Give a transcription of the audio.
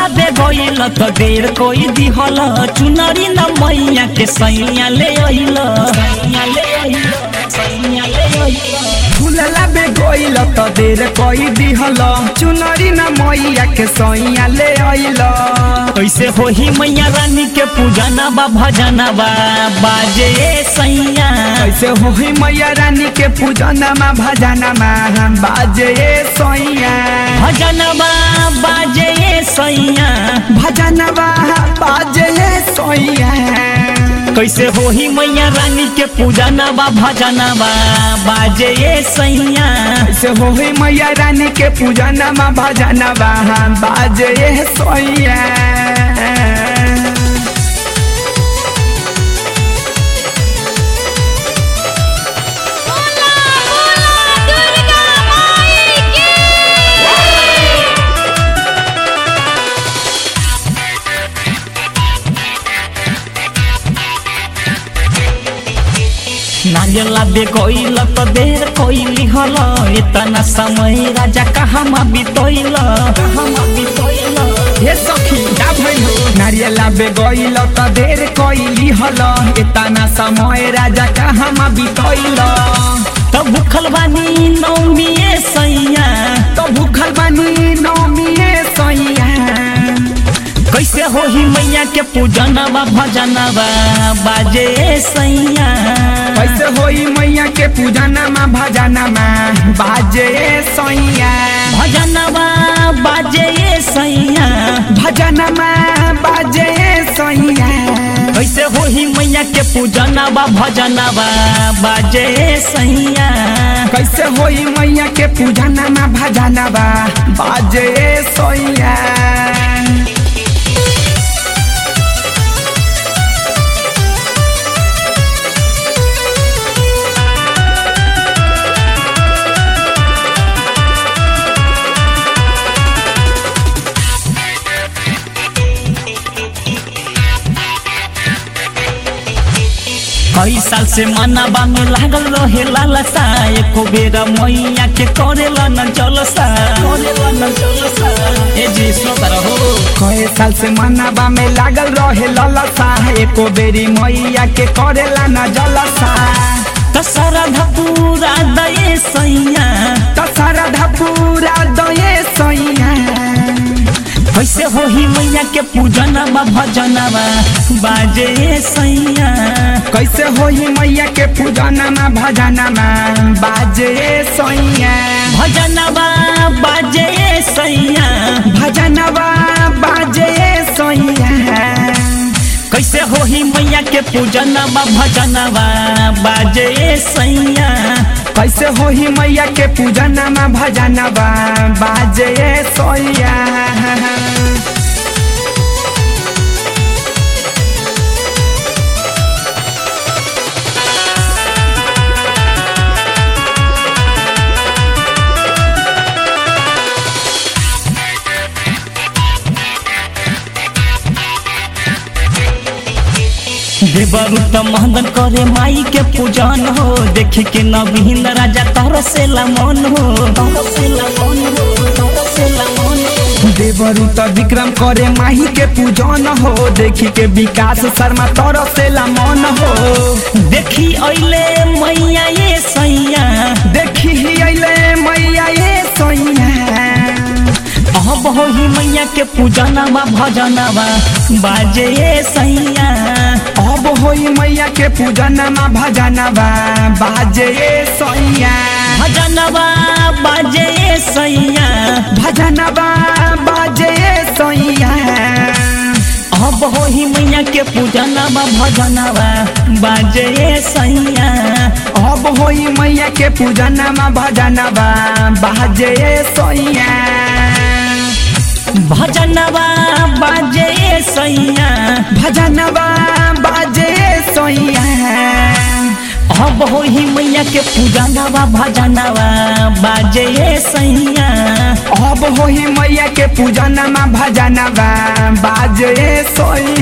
दे गइल त देर कोई दिहल चुनरी न मैया के सैया ले अइल सैया ले अइल सैया ले अइल फूलला बे गइल त देर कई दिहल चुनरी न मैया के सैया ले अइल कैसे होही मैया रानी के पूजना बा भजना बा बाजे सैया कैसे होही मैया रानी के पूजनमा भजनमा बाजे सैया भजनबा बाजे सैया भजनवा बाजे सैया कैसे होही मैया रानी के पूजनबा भजनबा बाजे सैया कैसे होही मैया रानी के पूजनमा भजनमा बाजे सैया बोला बोला दुर्गा माई की नागेला बे कोइल त देर कोइली हल इतना समय राजा कहाँ बितोइल कहाँ बितोइल हे सखी का भइल हो नारियला बे गइल त देर कइली हल एतना समय राजा कहाँ बितैल त भूखल बानी नौमिए सैया त भूखल बानी नौमिए सैया कैसे होही मैया के पूजनबा भजनबा बाजे सैया कैसे होई मैया के पूजनमा भजनमा बाजे सैया भजनबा बाजे सैया भजनमा बाजे सैया कैसे होही मैया के पूजनबा भजनबा बाजे सैया कैसे होई मैया के पूजनमा भजनमा बाजे सैया कई साल से मनाबा में लागल रहे लालसा एको बेरा मैया के करेला न जलसा करेला न जलसा ए जी सोतर हो कए साल से मनाबा में लागल रहे ललसा एको बेरी मैया के करेला न जलसा त सरधा पूरा दये सैया त सरधा पूरा दये सैया कैसे होही मैया के पूजनबा भजनबा बाजे सैया कैसे होई मैया के पूजनमा भजनमा बाजे सैया भजनबा बाजे सैया भजनवा बाजे सैया कैसे होही मैया के पूजनबा भजनबा बाजे सैया कैसे होई मैया के पूजनमा भजनमा बाजे सैया देवरु त महदन करे माई के पूजन हो देखी के नवीन राजा तरसेला मन हो तरसेला मन हो तरसेला मन हो देवरु त विक्रम करे माही के पूजन हो देखी के विकास शर्मा तरसेला मन हो देखी अइले मैया ये सैया देखी ही अइले मैया ये सैया अब होही मैया के पूजनबा भजनबा बाजे ये सैया अब होई मैया के पूजनमा भजनबा बाजे सैया भजनबा बाजे ये सैया भजनबा बाजे सैया अब होही मैया के पूजनबा भजनबा बाजे ये सैया अब होई मैया के पूजनमा भजनबा बाजे सैया भजनबा बाजे सैया भजनवा बाजे सैया अब होही मैया के पूजनबा भजनबा बाजे सैया अब होई मैया के पूजनमा भजनवा बाजे सैया